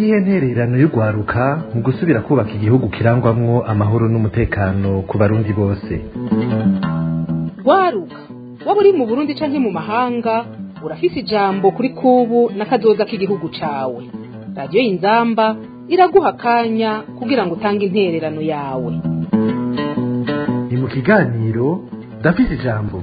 niyihe ntererano y'urwaruka mu gusubira kubaka igihugu kirangwamwo amahoro n'umutekano ku barundi bose rwaruka waba uri mu burundi canke mu mahanga urafise ijambo kuri kubu n'akazoza k'igihugu cawe radiyo y'inzamba iraguha akanya kugira ngo utange intererano yawe ni mu kiganiro ndafise ijambo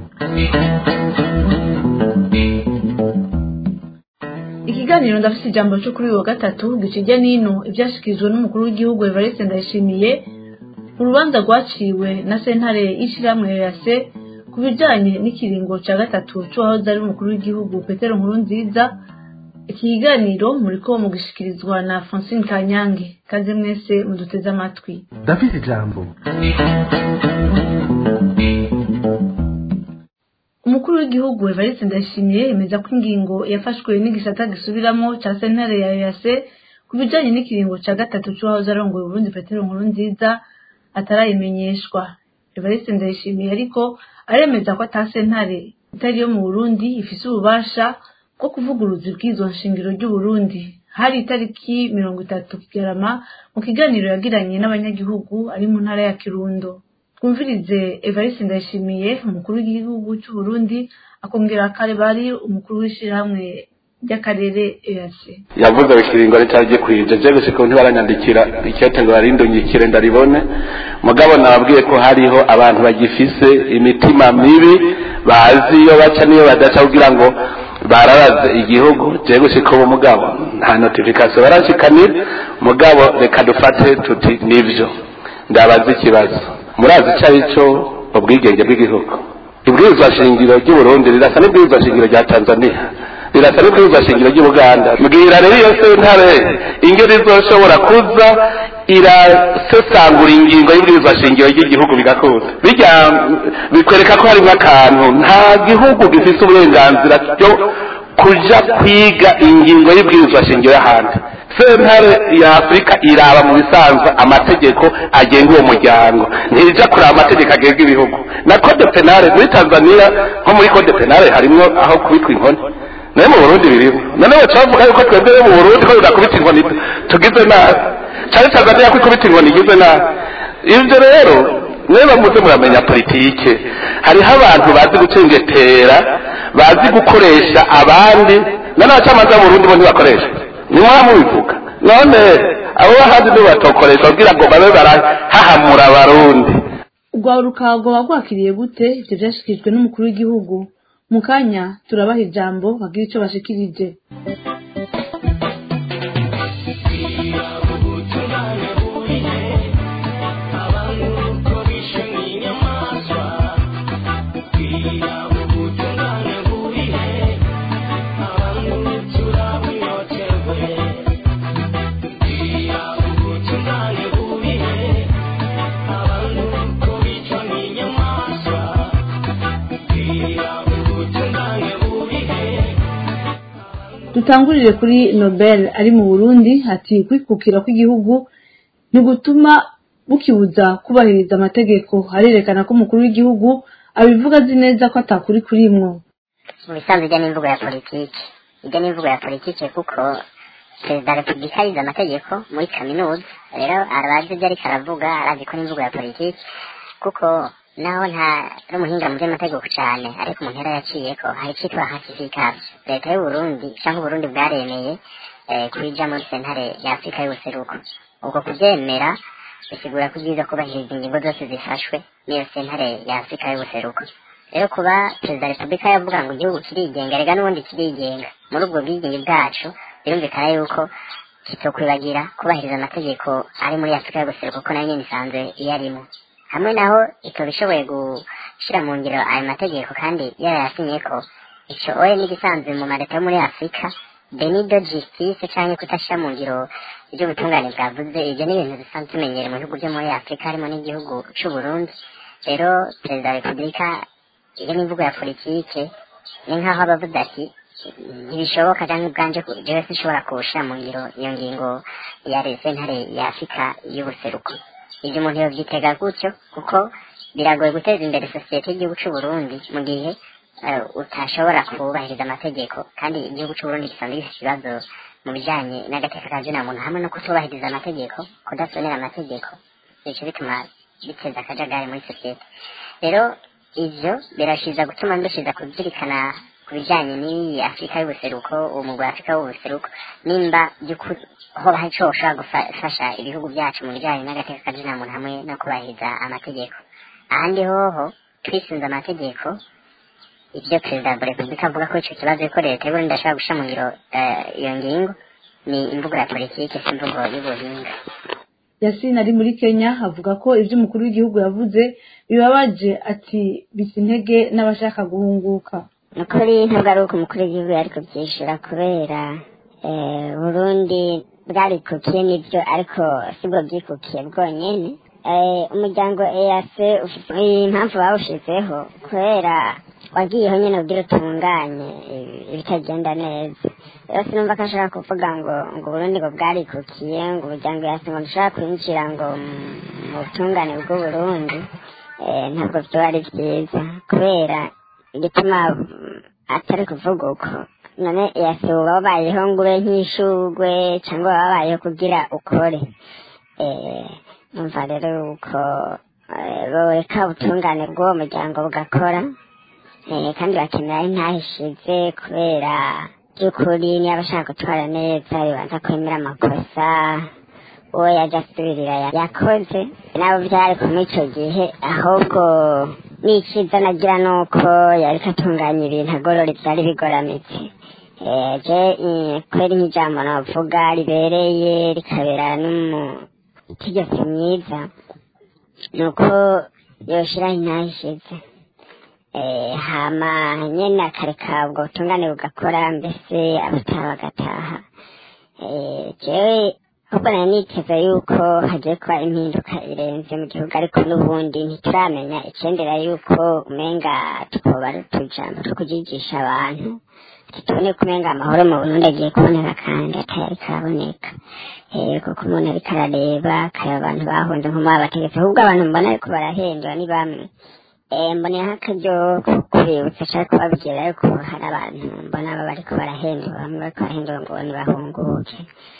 ikiganiro ndafise ijambo cyo kuri uyu wa gatatu gikijya n'ino ibyashyikirijwe n'umukuru w'igihugu evariste ndayishimiye mu rubanza rwaciwe na sentare y'ishyirahamwe yase ku bijyanye n'ikiringo cya gatatu cy'uwahoze ari umukuru w'igihugu petero nkuru nziza iki kiganiro muri ko mugishikirizwa na francine kanyange kaze mwese muduteze amatwi ndafise ijambo umukuru w'igihugu evariste ndayishimiye yemeza ko ingingo yafashwe n'igisata gisubiramo cya sentare ya yase ku bijyanye n'ikiringo cya gatatu cy'uwahoze arongoye uburundi petero nkuru nziza atarayimenyeshwa evariste ndayishimiye ariko aremeza ko ata sentare itari yo mu burundi ifise ububasha bwo kuvuguruza ubwizo nshingiro ry'uburundi hari itariki mirongo itatu kigarama mu kiganiro yagiranye n'abanyagihugu ari mu ntara ya kirundo twumvirize evariste ndayishimiye umukuru w'igihugu cy'uburundi akongera kare bari umukuru w'ishyirahamwe ry'akarere ease yavuze ikiringo ritari gikwije je gushika ubu ntibaranyandikira ikete ngo barindungikire ndaribone mugabo nababwiye ko hariho abantu bagifise imitima mibi bazi iyo baca n'iyo badaca kugira ngo bararaze igihugu je gushika ubu mugabo nta notification barashikanira mugabo reka dufate tuti nivyo ndabaza ikibazo murazi icyo ari cyo ubwigenge bw'igihugu ibwirizwa shingiro ry'uburundi rirasa n'ibwirizwa shingiro rya tanzania rirasa n'ibwirizwa shingiro ry'ubuganda mbwira rero iyo sentare ingeri izoshobora kuza irasesangura ingingo y'ibwirizwa shingiro ry'igihugu bigakunda bijya bikwereka ko harimo akantu nta gihugu gifite uburenganzira byo kuja kwiga ingingo y'ibwirizwa shingiro y'ahandi sentare ya afurika iraba mu bisanzwe amategeko agenga uwo muryango ntija kuraba amategeko agenga ibihugu na code penale muri tanzania nko muri code penale harimwo aho kubitwa inkoni nayo mu burundi birimo noneho baca bavuga yuko twebwe mu burundi ko tudakubita inkoni tugize nabi cyane tanzania ko ikubita inkoni igize nabi ibyo rero niba muze muramenya politike hariho abantu bazi gucengetera bazi gukoresha abandi noneho abacamanza b'uburundi bo ntibakoresha nimwaba mubivuga none abo bahandi nibo batokoresha kugira ngo babe barahahamura abarundi urwaruka rwaba rwakiriye gute ibyo byashyikirijwe n'umukuru w'igihugu mu kanya turabaha ijambo bagira icyo bashikirije dutangurire kuri nobel ari mu burundi ati kwikukira kw'igihugu ni gutuma bukibuza kubahiriza amategeko harerekana ko umukuru w'igihugu abivuga azi neza ko atakuri kurimwo mu bisanzwe ijya n'imvugo ya politiki ijya n'imvugo ya politiki kuko perezida wa repubulika yize amategeko muri kaminuza rero arabazi ibyo ariko aravuga arazi ko n'imvugo ya politiki kuko naho nta ari umuhinga mu by'amategeko cyane ariko umuntu yari yaciyeko hari icyitwa hasifikavyo leta y'uburundi cyangwa uburundi bwaremeye kwija muri sentare ya afurika y'ubuseruko ubwo kubyemera bisigura ko byiza kubahiriza ingingo zose zifashwe n'iyo sentare ya afurika y'ubuseruko rero kuba perezida wa repubulika yavuga ngo igihugu kirigenga rega n'ubundi kirigenga muri ubwo bwigenge bwacu birumvikana yuko kitokwibagira kubahiriza amategeko ari muri afurika y'ubuseruko ko nayo nyine isanzwe iyo arimo hamwe naho ikaba ishoboye gushyira mu ngiro ayo mategeko kandi yarayasinye ko icyo oye n'igisanzwe mu maleta yo muri afurika benido justice cyangwa kutashyira mu ngiro iby'ubutungane bwavuze ibyo ni ibintu bisanzwe tumenyere mu bihugu byo muri afurika harimo n'igihugu cy'u Burundi rero perezida wa repubulika iyo n'imvugo ya politike ni nk'aho abavuze ati ntibishoboka cyangwa ubwanje jewe sinshobora kuwushyira mu ngiro iyo ngingo ya sentare ya afurika y'ubuseruko ibyo umuntu yobyitega gutyo kuko biragoye guteza imbere sosiyete y'igihugu cy'u Burundi mu gihe utashobora kubahiriza amategeko kandi igihugu cy'u Burundi gisanzwe gifite ikibazo mu bijanye n'agateka ka zina muntu hamwe no kutubahiriza amategeko kudasonera amategeko bico bituma biteza akajagari muri sosiyete rero ivyo birashiza gutuma ndushiza kuzirikana ku bijanye n'iyi afurika y'ubuseruko uwo mugwi wa afurika w'ubuseruko nimba by'ukuri hoba hari ico woshobora gufasha ibihugu byacu mu bijanye n'agateka ka zina muntu hamwe no kubahiriza amategeko ahandi hoho twisunze amategeko ibyo perezida wa repubulika avuga ko ico kibazo ko leta y'uburundi ashobora gushira mu ngiro eh, iyo ngingo ni imvugo ya politiki si imvugo y'ubuhinga yasine ari muri kenya avuga ko ibyo umukuru w'igihugu yavuze bibabaje ati bisa intege n'abashaka guhunguka ni ukuri ntabwo ari uko umukuru w'igihugu yari kubyishyura kubera eh, burundi bwarikukiye nibyo ariko sibwo byikukiye bwonyene Eh, umuryango eac ufite impamvu bawushizeho kubera wagiyeho nyine ugira utunganye eh, ibitagenda neza rero sinumva ko ashaka kuvuga ngo ngo uburundi ngo bwarikukiye ngo umuryango eac ngo ntushobora kwinjira ngo mu- mu butungane bw'uburundi eh, ntabwo byoba ari byiza kubera igituma mm, atari kuvuga uko none yase uba wabayeho ngo ube nk'ishugwe cyangwa waba wabayeho kugira ukore eh, numva rero uko eh, boreka ubutungane bw'uwo muryango bugakora eh, kandi bakenera intahishize kubera by'ukuri niba ashaka gutwara neza bibanza kwemera amakosa uwo yajya asubirira ya- yakoze nabo byari kumwe icyo gihe ahubwo n'icyiza nagira ni uko yariko atunganya ibintu agorora ibyari bigoramitse Eh, je eh, kubera nk'ijambo navuga ribereye rikabera n'umutegetsi mwiza ni uko yoshiraho intahishize Eh, hama nyene akareka ubwo butungane bugakora mbese abataha bagataha Eh, jewe ahubwo nari niteze yuko hagiye kuba impinduka irenze mu gihugu ariko n'ubundi ntituramenya icendera yuko umenga twoba ari utujambo two kujigisha abantu tubone ko umenga amahoro mu burundi agiye kuboneka kandi atayari karaboneka Eh, kuko umuntu ariko arareba akareba abantu bahunze nko muri abategetsi ahubwo abantu mbona ariko barahendwa ni bamwe Eh, mbonera nk'akaryo ko kubibutsa cyangwa kubabwira yuko hari abantu mbona baba bariko barahendwa bamwe bariko barahendwa ngo nibahunguke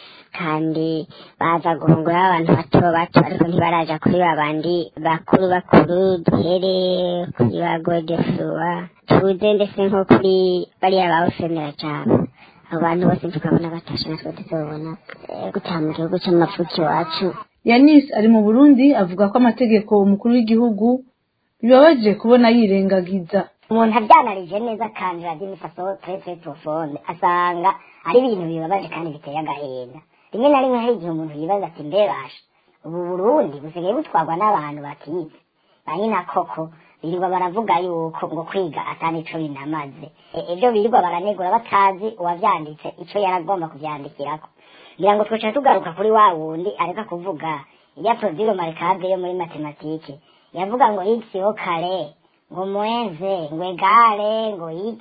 kandi baza guhungura abantu bato bato ariko ntibaraja kuri babandi bakuru bakuru duhere kuri ba godefrua tuze ndetse nko kuri bariya bawusemera cyane abo bantu bose tukabona batashe natwe tuzobona eh, gutaha mu gihugu c'amavuko iwacu yanis ari mu burundi avuga ko amategeko umukuru w'igihugu bibabaje kubona yirengagiza umuntu abyanarije neza kandi radiyo imifaso turetse profonde asanga ari ibintu bibabaje kandi biteye agahinda rimwe na rimwe hari igihe umuntu yibaza ati mbebasha ubu burundi busigaye butwarwa n'abantu batize ba nyina koko birirwa baravuga yuko ngo kwiga atani ico binamaze E- ibyo birirwa baranegura batazi uwavyanditse ico yaragomba kuvyandikirako ngira ngo twica tugaruka kuri wa wundi areka kuvuga iya produire marikable yo muri matematike yavuga ngo x yo kare ngo mwenze ngo egale ngo x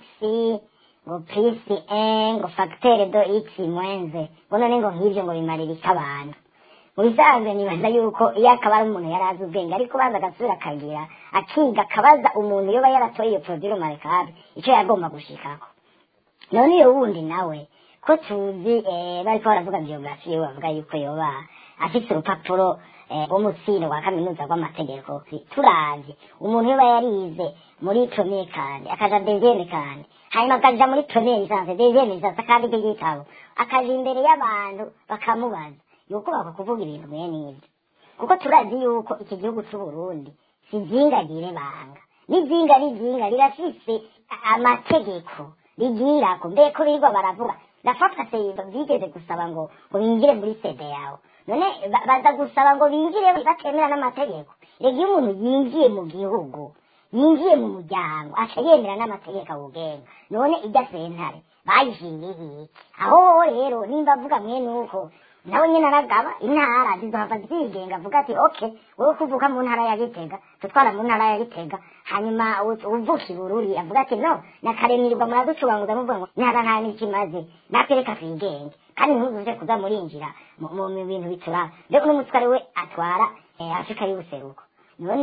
ngo plus 1 ngo facteur do x mwenze ngo none ngo nk'ivyo ngo bimarira iki abantu mu bisanzwe nibaza yuko iyo akaba ari umuntu yari azi ubwenge ariko baza agasubira akagira akiga akabaza umuntu yoba yaratoye iyo produire marikable ico yagomba gushikako none iyo wundi nawe ko tuzi eh, bariko baravuga biyografi yiwe bavuga yuko yoba afise urupapuro eh, rw'umutsindo wa kaminuza rw'amategeko turavye umuntu yoba yarize muri premier kandi akaja deuxième kandi hanyuma akaja muri premier licence deuxième licence akandika igitabo akaja imbere y'abantu bakamubaza yuko bakakuvuga ibintu mwene ivyo kuko turazi yuko iki gihugu c'uburundi si ijingagire banga n'ijinga n'ijinga rirafise a- amategeko rigirako mbeko birirwa baravuga ndafatwa se bigeze gusaba ngo ngo binjire muri sede yawe none ba- baza gusaba ngo binjire batemera n'amategeko rega iyo umuntu yinjiye mu gihugu yinjiye mu muryango aca yemera n'amategeko awugenga none ijya sentare bayishingiye iki aho wowe rero nimba avuga mwene uko nawe nyine aragaba intara zizohava zigenga avuga ati okay wowe kuvuka mu ntara ya gitega tutwara mu ntara ya gitega hanyuma u- uvuka ibururi avuga ati no nakaremirwa muraducubanguza muvuga ngo intara nta n'ikimaze natwe reka twigenge kandi ntuzuze kuza murinjira mu mu- mu bintu bituraba mbega uno mutware we atwara eh, afurika y'ubuseruko none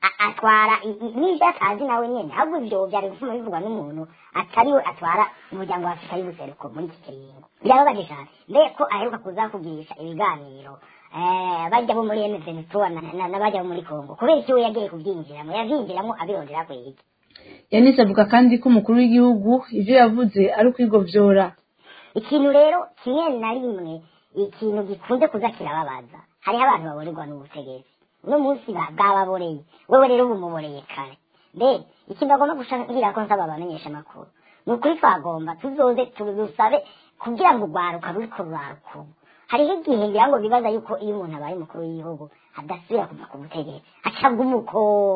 a- atwara i- i- n'ibyo atazi nawe nyene ahubwo ivyo vyari gutuma bivugwa n'umuntu atari we atwara umuryango wa afurika y'ubuseruko muri iki kiringo birababaje cane mbe ko aheruka kuza kugirisha ibiganiro eh, bajya bo muri mvn n'abajya bo muri congo kubera iki we yagiye kuvyinjiramo yavyinjiramo abirondera kwiki yanise avuga kandi ko umukuru w'igihugu ivyo yavuze ari ukwigovyora ikintu rero kimwe na rimwe ikintu gikunze kuza kirababaza hariho abantu baborerwa n'ubutegetsi uno munsi ba- bwababoreye wewe rero bumuboreye kare mbe ikintu bagomba gushakira ko nsaba abamenyesha amakuru ni ukuri twagomba tuzoze tudusabe kugira ngo urwaruka ruriko ruraruka ubu hariho igihe ngira ngo bibaza yuko iyo umuntu abaye umukuru w'igihugu adasubira kuva ku butegetsi acabwa umuko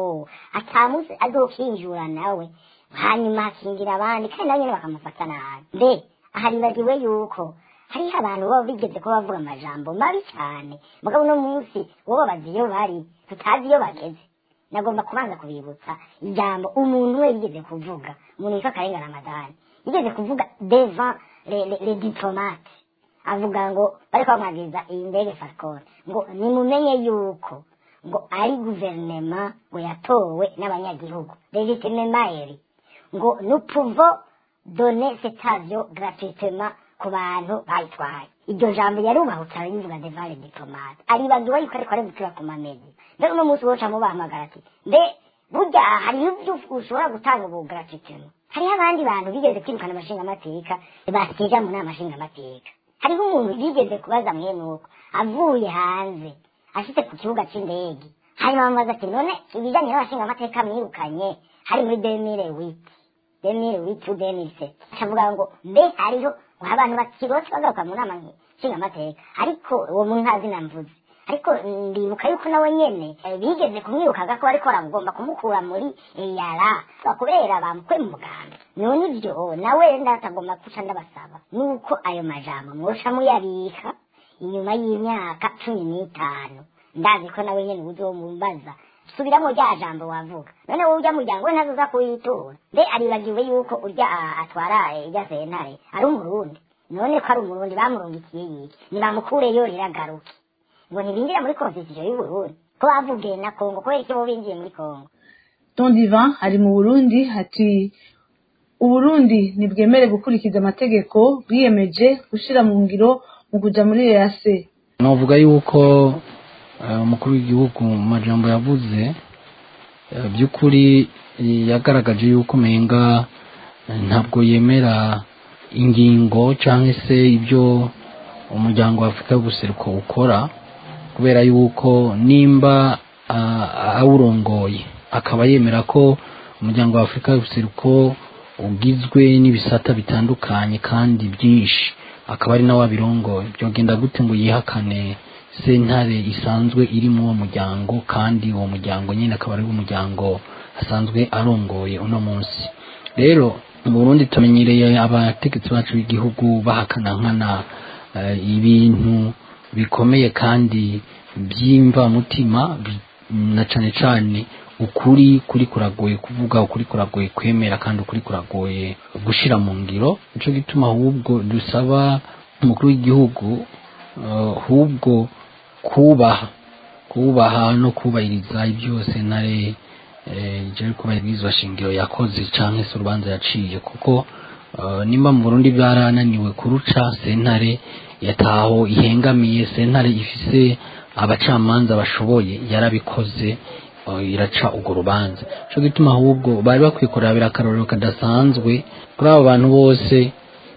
atamusi azokinjura nawe hanyuma hakingira abandi kandi nabo nyene bakamufata nabi mbe haribagiwe yuko hariho abantu baba bigeze kuba bavuga amajambo mabi cyane mugabo uno munsi wowe babazi iyo bari tutazi iyo bageze nagomba kubanza kubibutsa ijambo umuntu we yigeze kuvuga umuntu witwa karenga ramadani yigeze kuvuga devant le, le, le diplomate avuga ngo bariko bamwagiriza iyi ndege falcon ngo nimumenye yuko ngo ari guverinema ngo yatowe n'abanyagihugu legitimema eri ngo nous pouvons donner cet avion gratuitement ku bantu bayitwaye iryo jambo yarubahutse arabivuga devant le diplomate aribagiwe yuko ariko arabukira ku mamezi mbere uno munsi woca mubahamagara ati mbe burya hariho ibyo ushobora gutanga ubu gratuitement hariho abandi bantu bigeze kwirukana amashingamateka basija mu nama nshingamateka hariho umuntu bigeze kubaza mwene uko avuye hanze ashitse ku kibuga c'indege hanyuma bamubaza ati none ibijanye n'abashingamateka mwirukanye hari muri demire witi demire witi demise avuga ngo mbe hariho abantu bakirose bagaruka mu nama nshingamateka ariko uwo muntu ntazi namvuze ariko ndibuka yuko nawe nyene eh, bigeze kumwirukaga ko bariko baragomba kumukura muri yara kubera bamukwe mu muganda none ivyo nawe ndatagomba kuca ndabasaba nuko ayo majambo mwoca muyabika inyuma y'imyaka cumi n'itanu ndazi ko nawe nyene uzomumbaza subiramo rya jambo wavuga none wowe urya muryango we ntazoza kuyitura mbe aribagiwe yuko urya ah, atwara eh, irya sentare ari umurundi none ko ari umurundi bamurungikiye yiki nibamukureyo riragaruke ngo ntibinjira muri konstitusiyo y'uburundi ko bavugiye na kongo kubera icyo bo binjiye muri kongo don divan ari mu burundi ati uburundi ntibwemere gukurikiza amategeko bwiyemeje gushira mu ngiro mu kuja muri ease navuga yuko eh, umukuru w'igihugu mu majambo yavuze eh, by'ukuri eh, yagaragaje yuko umenga eh, ntabwo yemera ingingo cyangwa se ibyo umuryango wa afurika y'ubuseruko ukora kubera yuko nimba ah, awurongoye akaba yemera ko umuryango wa afurika y'ubuseruko ugizwe n'ibisata bitandukanye kandi byinshi akaba ari nawe abirongoye byogenda gute ngo yihakane sentare isanzwe iri muri uwo muryango kandi uwo muryango nyine akaba ari umuryango asanzwe arongoye uno munsi rero mu burundi tumenyereye abategetsi bacu b'igihugu bahakana nkana eh, ibintu bikomeye kandi by'imvamutima bi- na cane cane ukuri kuri kuragoye kuvuga ukuri kuragoye kwemera kandi ukuri kuragoye gushira mu ngiro nico gituma ahubwo dusaba umukuru w'igihugu eh, ahubwo kubaha kubaha no kubahiriza ibyo sentare eh, ije kubahirizwa shingiro yakoze canke se urubanza yaciye kuko eh, nimba mu Burundi byarananiwe kuruca sentare yataho ihengamiye sentare ifise abacamanza bashoboye yarabikoze eh, iraca urwo rubanza cyo gituma ahubwo bari bakwiye kurabira akarorero kadasanzwe kuri abo bantu bose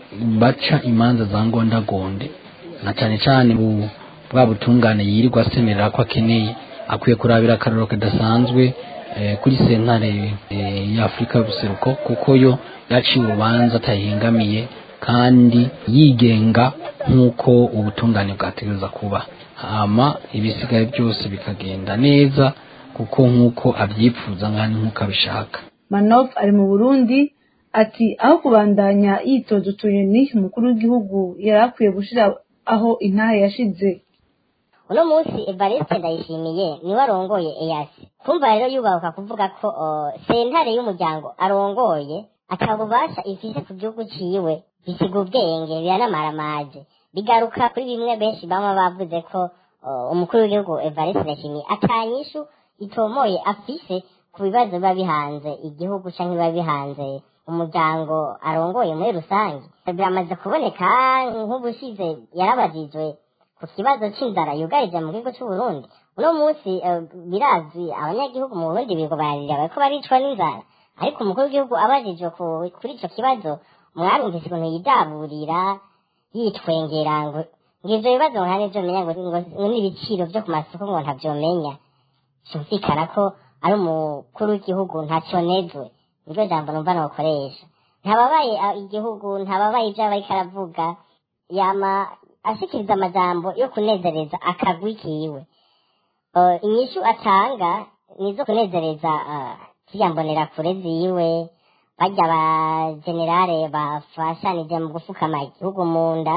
baca imanza za ngondagonde na cyane cyane bu bwa butungane yirirwa asemerera ko akeneye akwiye kurabira akarorero kadasanzwe eh, kuri sentare eh, ya afurika y'ubuseruko kuko yo yaciye urubanza atayihengamiye kandi yigenga nk'uko ubutungane bwategereza kuba hama ibisigaye byose bikagenda neza kuko nk'uko abyipfuza nkandi nk'uko abishaka manof ari mu burundi ati aho kubandanya yitoza utunyoni umukuru w'igihugu yari akwiye gushira aho intahe yashize uno munsi evariste ndayishimiye niwe arongoye eyasi kumva rero yubahuka kuvuga ko uh, sentare y'umuryango arongoye atabubasha ifise ku gihugu ciwe bisiga ubwenge biranamaramage bigaruka kuri bimwe benshi bama bavuze ko uh, umukuru w'igihugu evariste ndayishimiye atanyishu itomoye afise ku bibazo biba bihanze igihugu cyangwa biba bihanze umuryango arongoye muri rusange biramaze kuboneka nk'ubushize yarabajijwe ku kibazo c'inzara yugarije mu gihugu c'uburundi uno munsi eh, birazwi abanyagihugu mu burundi bigo bararira bariko baricwa n'inzara ariko umukuru w'igihugu abajijwe ku- kuri ico kibazo mwarumvise ukuntu yidaburira yitwengera ngo ngo ivyo bibazo nka nivyo menya ngo ngo- ngo n'ibiciro vyo ku masoko ngo ntavyomenya cyumvikana ko ari umukuru w'igihugu ntaconezwe niryo jambo numva nokoresha ntababaye ah, igihugu ntababaye ivyo aba ariko aravuga yama ashikiriza amajambo yo kunezereza akagwi kiwe uh, inyishu atanga nizo kunezereza uh, ziyambonera kure ziwe barya ba generale bafashanije mu gufukama igihugu mu nda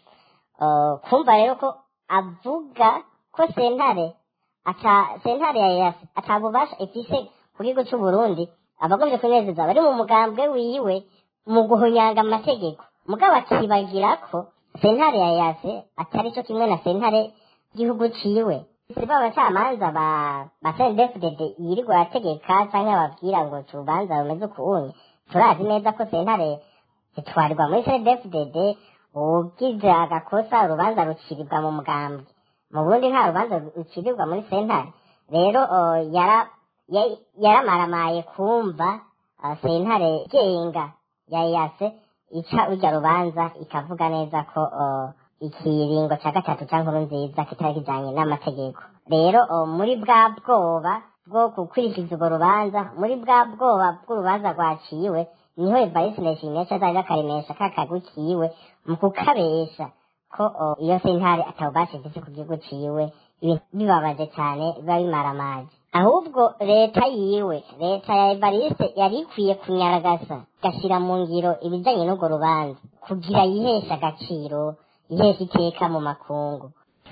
uh, kumva rero ko avuga ko sentare ata sentare ya yasi atabubasha ifise ku gihugu c'uburundi abagombye kunezeza bari mu mugambwe wiwe mu guhunyanga amategeko mugabo akibagira ko sentare ya yase atari cyo kimwe na sentare y'igihugu ciwe si ba bacamanza ba ba CNDD-FDD yirirwa arategeka canke ababwira ngo tubanza rumeze ukuwunya turazi neza ko sentare zitwarirwa muri CNDD-FDD ugize agakosa urubanza rucirirwa mu mugambwe mu burundi nta rubanza rucirirwa muri sentare rero uh, yara ya- yaramaramaye kumva uh, sentare genga ya yase ica urya rubanza ikavuga neza ko uh, ikiringo ca gatatu ca nkuru nziza kitari kijanye n'amategeko rero uh, muri bwa bwoba bwo gukurikiza urwo rubanza muri bwa bwoba bw'urubanza rwaciwe niho evarisi ndayishimiye ca azaja akaremesha ka kagwi kiwe mu kukabesha ko uh, iyo sentare atawubasha ifise ku gihugu ciwe ibintu bibabaje cane biba bimaramaje ahubwo leta yiwe leta ya evariste yari ikwiye kunyaragasa igashira mu ngiro ibijanye n'urwo rubanza kugira yiheshe agaciro yiheshe iteka mu makungu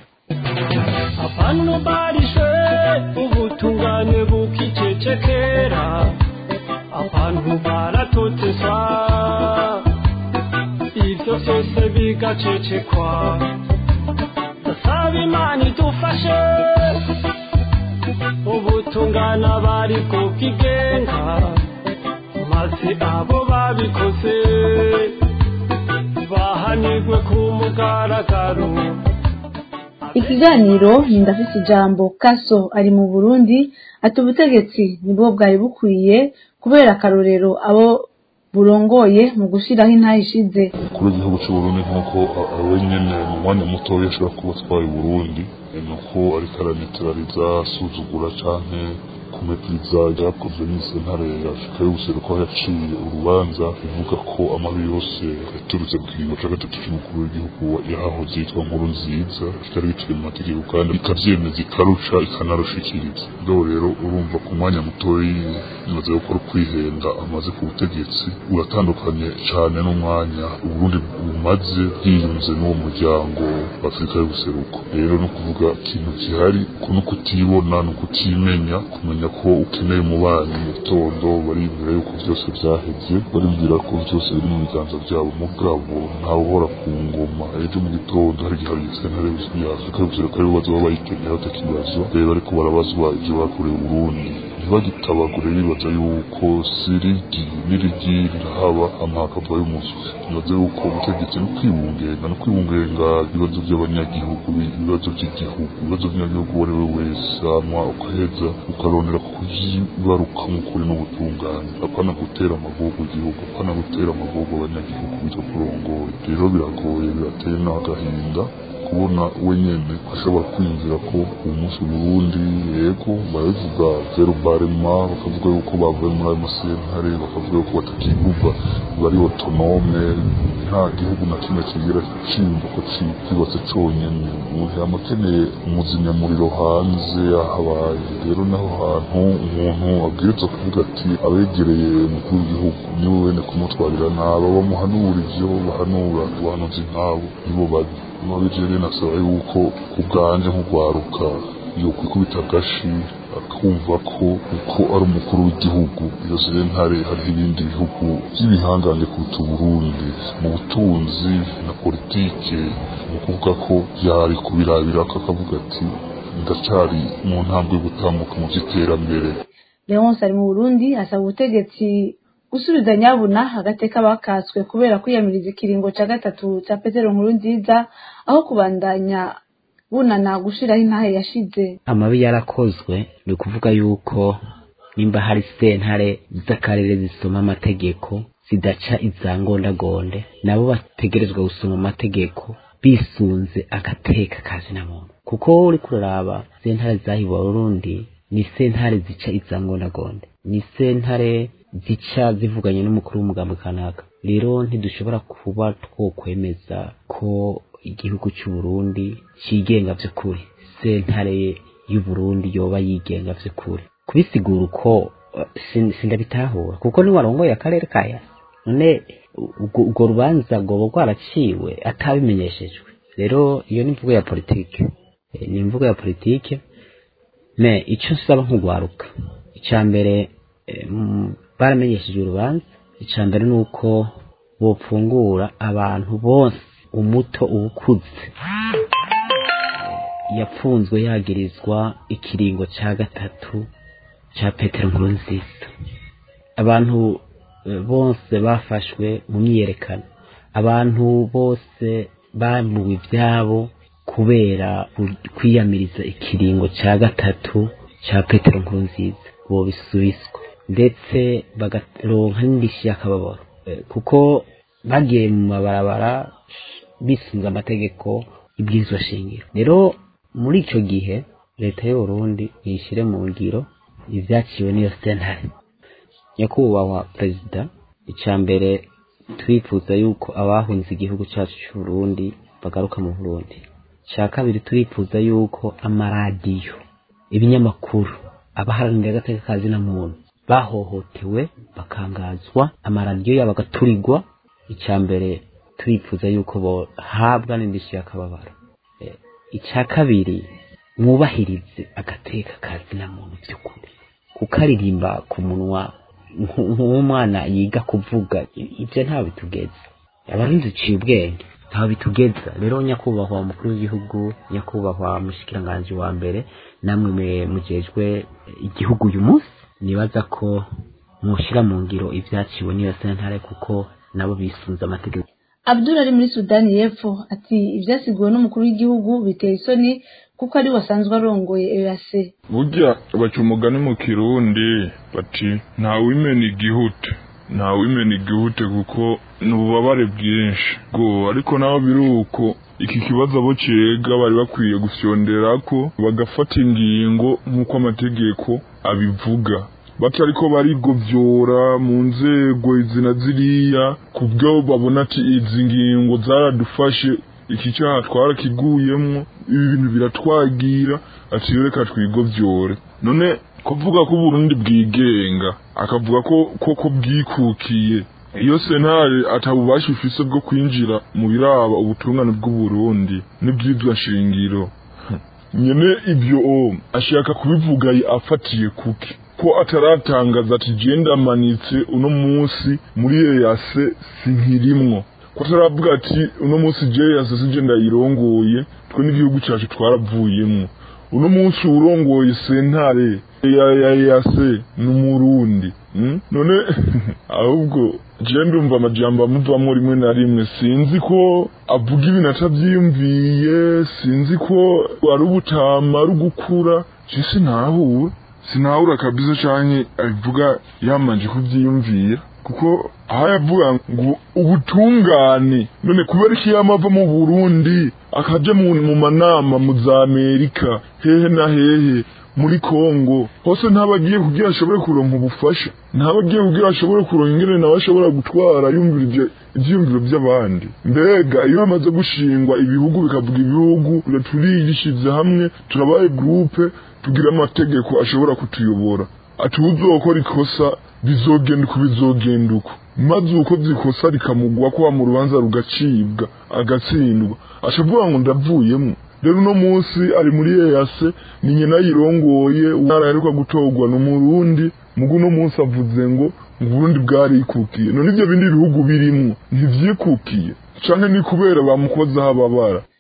abantu barishe ubutungane bukicecekera abantu baratoteza ibyo byose bigacecekwa ndasaba imana idufashe ubutungane abari bwo bwigenga maze abo babikoze bahanirwe ku mugaragaro ikiganiro ni ndafise ijambo kaso ari mu burundi ati ubutegetsi nibwo bwari bukwiye kubera akarorero abo burongoye mu gushiraho intaha ishize kuri igihugu cy'uburundi nk'uko ari nyine mu mwanya mutoya ashobora kuba atwaye uburundi ni uko ariko aranitirariza asuzugura canke kumepiriza ryakozwe n'isentare ya afurika y'ubuseruko aho yaciye urubanza ivuga ko amabi yose yaturutse mu kiringo ca gatatu c'umukuru w'igihugu yahahoze yitwa nkuru nziza kitari biciye mu mategeko kandi ikavyemeza ikaruca ikanarushikiriza rero rero urumva ku mwanya mutoyi nibaza gukora ukwihenda amaze ku butegetsi uratandukanye cane n'umwanya uburundi bumaze bwiyunze n'uwo muryango wa afurika y'ubuseruko rero no kuvuga ikintu gihari ko no kutibona no kutimenya kumenya ko ukeneye umubanyi mu gitondo baribwira yuko byose byaheze baribwira ko byose biri mu biganza byabo mugabo ntawe uhora ku ngoma ejo mu gitondo hari igihe sentare ya afurika y'ubuseruko aribo bazoba bayikeneye batakibazo rero ariko barabazwa ibyo bakoreye uburundi ntibagitabagure bibaza yuko sirigi n'irigi rirahaba amahakava y'umuzi bibaza yuko ubutegetsi no kwibungenga no kwibungenga ibibazo by'abanyagihugu ibibazo by'igihugu ibibazo by'umunyagihugu uwo ari we wese hanyuma ukaheza ukarondera kuyibaruka nk'ukuri n'ubutungane apana gutera amagogo igihugu apana gutera amagogo abanyagihugu bitwa kurongoye rero biragoye birateye n'agahinda kubona we nyene ashobora kwiyumvira ko uyu munsi Burundi yego barabivuga zero barema bakavuga yuko bavuye muri ayo masentare bakavuga yuko batakivuga bari autonome nta gihugu na kimwe kigira cimva ko kibatse conyene umuntu yama akeneye umuzimyamuriro hanze ahabaye rero naho hantu umuntu abwirizwa kuvuga ati abegereye umukuru w'igihugu niwe wene kumutwarira nabi bamuhanura ivyo bahanura abahanuzi nkabo nibo babi mabijeri nasaba yuko ku bwanje nk'ugwaruka yokwikubita agashi akumva ko uko ari umukuru w'igihugu iyo sentare hariho ibindi bihugu by'ibihangange kuruta uburundi mu butunzi na politike ni ukuvuga ko yari kubirabira akavuga ati ndacyari mu ntambwe yo gutambuka mu by'iterambere leonce ari mu burundi asaba ubutegetsi gusubiza nyabuna agateka bakaswe kubera kwiyamiriza ikiringo cya gatatu cya petero nkuru nziza aho kubandanya bunana gushiraho intahe yashize amabi yarakozwe ni ukuvuga yuko nimba hari sentare z'akarere zisoma amategeko zidaca izangondagonde nabo bategerezwa gusoma amategeko bisunze agateka kazina muntu kuko uri kuraraba sentare zahiwe Burundi ni sentare zica izangondagonde ni sentare zica zivuganye n'umukuru w'umugambi kanaka rero ntidushobora kuba twokwemeza ko igihugu cy'u Burundi cigenga vy'ukuri sentare y'u Burundi yoba yigenga vy'ukuri kubisigura uko uh, sin- sindabitahura kuko ni warongoye akarere kaya none ubwo- ubwo rubanza rwoba rwaraciwe atabimenyeshejwe rero iyo ni imvugo ya politike Eh, ni imvugo ya politike me icyo nsaba nk'ugwaruka icya mbere eh, mm, baramenyesheje urubanza icya mbere ni uko bopfungura abantu bose umuto uwukuze yapfunzwe yagirizwa ikiringo cya gatatu cya petero nkuru nziza abantu eh, bose bafashwe mu myiyerekano abantu bose bamuwe ibyabo kubera ku- kwiyamiriza ikiringo cya gatatu cya petero nkuru nziza bobisubizwa ndetse bagaronka n'indishyi y'akababaro Eh, kuko bagiye mu mabarabara bisunze amategeko ibwirizwa shingiro rero muri icyo gihe leta y'u Burundi yishyire mu ngiro ibyaciwe n'iyo sentare nyakubahwa perezida icya mbere turifuza yuko abahunze igihugu cyacu cy'u Burundi bagaruka mu Burundi icya kabiri turifuza yuko amaradiyo ibinyamakuru abaharanira agateka ka zina muntu bahohotewe bakangazwa amaradiyo yabo agaturirwa icya mbere turifuza yuko bohabwa n'indishyi y'akababaro Eh, icya kabiri mwubahirize agateka ka zina muntu by'ukuri kukaririmba ku munwa nk- nk'umwana yiga kuvuga i- ibyo ntawe bitugeza abarinzi uciye ubwenge ntawe bitugeza rero nyakubahwa umukuru w'igihugu nyakubahwa mushikiranganji wa mbere namwe mwe mujejwe igihugu uyu munsi nibaza ko mushyira mu ngiro ibyaciwe n'iyo sentare kuko nabo bisunze amategeko abdul ari muri sudani y'epfo ati ibyasiguwe n'umukuru w'igihugu biteye isoni kuko ari we wasanzwe arongoye ease burya baca umugani mu kirundi bati ntawimena igihute ntawimena igihute kuko ni ububabare bwinshi bwo ariko naho biri uko iki kibazo abo kirega bari bakwiye gufyondera ko bagafata ingingo nk'uko amategeko abivuga batariko barigovyora mu nzego izi na ziriya ku byo babona ati izi ngingo zaradufashe iki cyaha twarakiguyemwo ibi bintu biratwagira ati reka twigovyore none kuvuga ko Burundi bwigenga akavuga ko koko bwikukiye iyo sentare atabubasha ifise bwo kwinjira mu biraba ubutungane bw'uburundi n'ibyitwa shingiro nyene ibyo o ashaka kubivuga afatiye kuki ko ataratangaza ati genda manitse uno munsi muri eyase sinkirimwo ko ataravuga ati uno munsi je eyase sije ndayirongoye twe n'igihugu cyacu twaravuyemwo uno munsi urongoye sentare ya ya eyase n'umurundi mm? none ahubwo je ndumva amajambo amuvamwo rimwe na rimwe sinzi ko avuga ibintu atavyiyumviye sinzi ko ari ubutama ari ugukura je sinahura sinahura kabisa canke abivuga yamanje kuvyiyumvira kuko aho yavuga ngo ubutungane none kubera iki yamava mu Burundi akaja mu, mu manama mu za Amerika hehe na hehe muri Kongo hose ntabagiye kugira ashobore kuronka ubufasha ntabagiye kugira ashobore kuronka ingene nawe ashobora gutwara yumvira ivyo ivyiyumviro by'abandi mbega iyo hamaze gushingwa ibihugu bikavuga ibihugu turiyishize hamwe turabaye groupe tugira amategeko ashobora kutuyobora ati uzokora ikosa bizogenda uko bizogenda uko maze uko zikosa rikamugwa ko mu rubanza rugacibwa agatsindwa ashavuga ngo ndavuyemo rero uno munsi ari muri eyase ni nyina yirongoye umwana yaheruka gutorwa n'umurundi mugu uno munsi avuze ngo uburundi bwarikukiye none ibyo bindi bihugu birimwo ntivyikukiye canke ni kubera bamukozeho ababara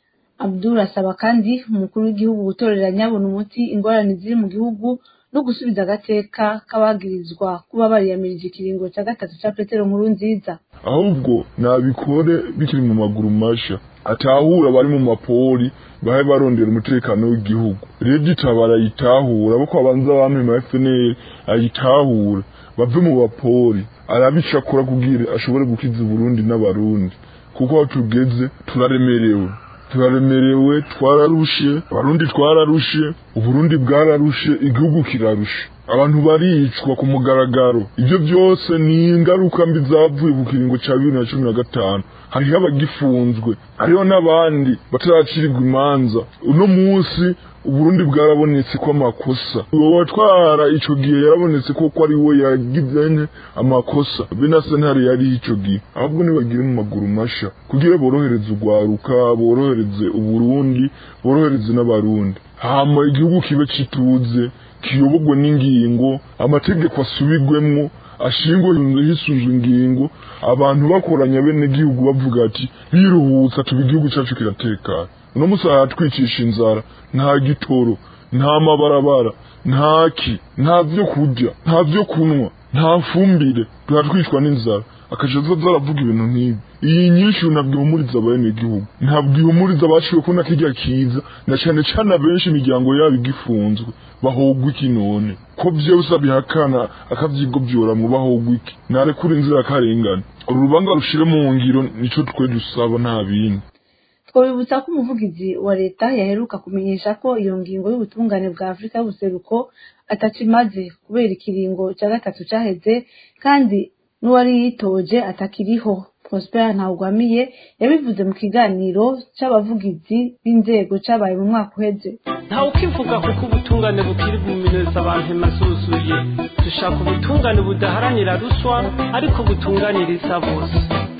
abdul asaba kandi umukuru w'igihugu gutorera nyabona umuti ingorane ziri mu gihugu no gusubiza agateka k'abagirizwa kuba bariyamirije ikiringo cya gatatu cya petero nkuru nziza ahubwo nabikore bikiri mu maguru masha atahura bari mu mapori bahe barondera umutekano w'igihugu rero itabara ayitahura abo kwabanza bamema FNL ayitahura bave mu bapori arabicakura kugira ashobore gukiza Burundi n'abarundi kuko aho tugeze turaremerewe turaremerewe twararushe abarundi twararushe uburundi bwararushe igihugu kirarushe abantu baricwa ku mugaragaro ibyo byose ni ingaruka mbi zavuye ku kiringo cya bibiri na cumi na gatanu hariho abagifunzwe hariho n'abandi bataracirirwa imanza uno munsi uburundi bwarabonetse ko amakosa uwo watwara ico gihe yarabonetse ko ko ari we yagize amakosa be na sentare yari ico gihe ahubwo nibagire mu maguru masha kugira borohereze urwaruka borohereze uburundi borohereze n'abarundi hama igihugu kibe cituze kiyobogwe n'ingingo amategeko asubigwemwo ashingwe hisunzwe ingingo abantu bakoranya bene gihugu bavuga ati biruhutsa tuba igihugu cyacu kiratekana uno musi aratwicisha inzara nta gitoro nta mabarabara nta ki nta vyo kurya nta vyo kunywa nta fumbire turatwicwa n'inzara akaja aza aravuga ibintu nk'ibi iyi nyinshi ntabwo ihumuriza abene igihugu ntabwo ihumuriza abaciwe ko na kirya kiza na cane cane abenshi imiryango yabo igifunzwe bahogwa iki none ko vyose abihakana akavyigobyoramwo bahogwa iki narekura inzira akarengana uru rubanza rushire mu ngiro nico twe dusaba nta bindi twabibutsa ko umuvugizi wa leta yaheruka kumenyesha ko iyo ngingo y'ubutungane bwa afurika y'ubuseruko atakimaze kubera ikiringo cya gatatu cyaheze kandi n'uwari yitoje atakiriho prosper ntawugwamiye yabivuze mu kiganiro c'abavugizi b'inzego cabaye mu mwaka uheze ntawe ukivuga kuko ubutungane bukiri bumineza abantu masuzuye dushaka ubutungane budaharanira ruswa ariko butunganiriza bose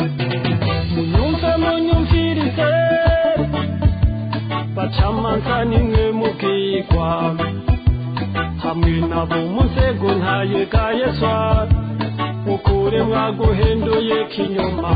munyumve munyumvirize bacamanza nimwe mubwirwa hamwe nabo mu nzego ntayegayezwa mukure mwaguhinduye kinyuma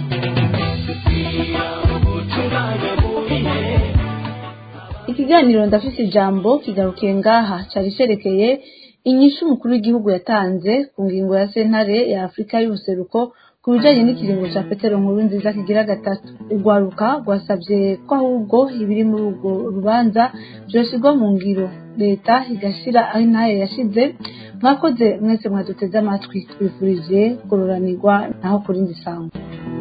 ikiganiro ndafise ijambo kigarukiye ngaha cari cerekeye inyishu umukuru w'igihugu yatanze ku ngingo ya sentare ya afurika y'ubuseruko ku bijanye n'ikiringo ca petero nkuru nziza kigira gatatu urwaruka rwasavye ko ahubwo ibiri muri urwo rubanza vyoshirwa mu ngiro leta igashira aho intaye yashize mwakoze mwese mwaduteze amatwi twifurije kororanirwa naho kurindi sango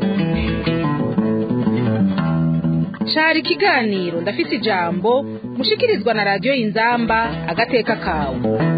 cari ikiganiro ndafise ijambo mushikirizwa na radiyo y'inzamba agateka kawe